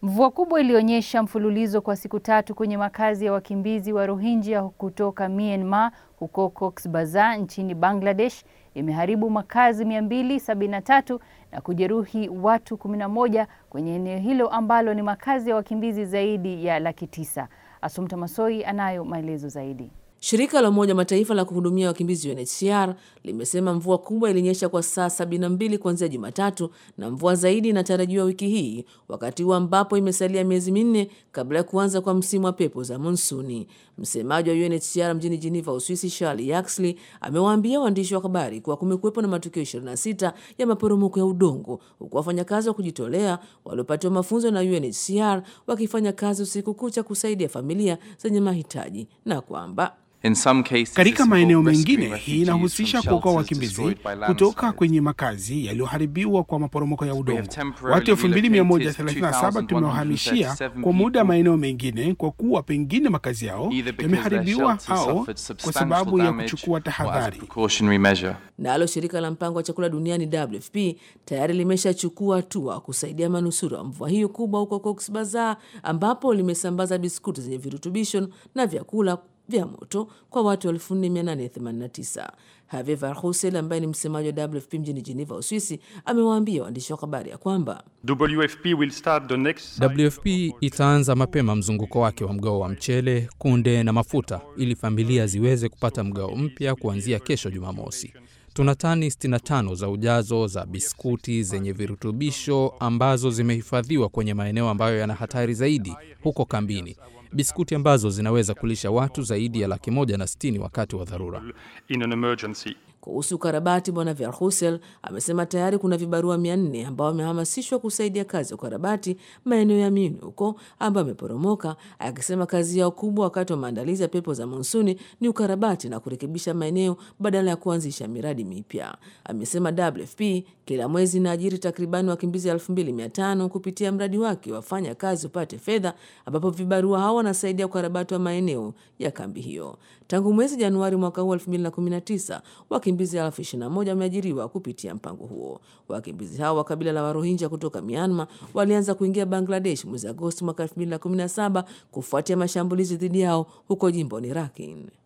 Mvua kubwa ilionyesha mfululizo kwa siku tatu kwenye makazi ya wakimbizi wa Rohingya kutoka Myanmar huko Cox's Bazar nchini Bangladesh imeharibu makazi 273 na kujeruhi watu 11 kwenye eneo hilo ambalo ni makazi ya wakimbizi zaidi ya laki tisa. Asumta Masoi anayo maelezo zaidi. Shirika la Umoja Mataifa la kuhudumia wakimbizi UNHCR limesema mvua kubwa ilinyesha kwa saa 72 kuanzia Jumatatu na mvua zaidi inatarajiwa wiki hii, wakati huu ambapo imesalia miezi minne kabla ya kuanza kwa msimu wa pepo za monsuni. Msemaji wa UNHCR mjini Geneva, Uswisi, Charlie Yaxley amewaambia waandishi wa habari kuwa kumekuwepo na matukio 26 ya maporomoko ya udongo, huku wafanyakazi wa kujitolea waliopatiwa mafunzo na UNHCR wakifanya kazi usiku kucha kusaidia familia zenye mahitaji na kwamba katika maeneo mengine hii inahusisha kuokoa wakimbizi kutoka kwenye makazi yaliyoharibiwa kwa maporomoko ya udongo. Watu 2137 tumewahamishia kwa muda maeneo mengine kwa kuwa pengine makazi yao yameharibiwa au kwa sababu ya kuchukua tahadhari. Nalo shirika la mpango wa chakula duniani WFP tayari limeshachukua hatua kusaidia manusura wa mvua hiyo kubwa huko Cox's Bazar, ambapo limesambaza biskuti zenye virutubisho na vyakula vya moto kwa watu 4889. Herve Verheusen ambaye ni msemaji wa WFP mjini Geneva, Uswisi, amewaambia waandishi wa habari ya kwamba WFP, will start the next... WFP itaanza mapema mzunguko wake wa mgao wa mchele, kunde na mafuta ili familia ziweze kupata mgao mpya kuanzia kesho Jumamosi. Tuna tani 65 za ujazo za biskuti zenye virutubisho ambazo zimehifadhiwa kwenye maeneo ambayo yana hatari zaidi huko kambini, biskuti ambazo zinaweza kulisha watu zaidi ya laki moja na sitini wakati wa dharura. Kuhusu ukarabati, Bwana Verhusel amesema tayari kuna vibarua mia nne ambao wamehamasishwa kusaidia kazi ya ukarabati maeneo ya Mini huko ambayo ameporomoka, akisema kazi yao kubwa wakati wa maandalizi ya pepo za monsuni ni ukarabati na kurekebisha maeneo badala ya kuanzisha miradi mipya. Amesema WFP kila mwezi inaajiri takribani wakimbizi 2500 kupitia mradi wake wafanya kazi upate fedha, ambapo vibarua hao wanasaidia ukarabati wa maeneo ya kambi hiyo. Tangu mwezi Januari mwaka huu 2019 wakimbizi elfu ishirini na moja wameajiriwa kupitia mpango huo. Wakimbizi hao wa kabila la Warohinja kutoka Myanmar walianza kuingia Bangladesh mwezi Agosti mwaka 2017 kufuatia mashambulizi dhidi yao huko jimboni Rakhine.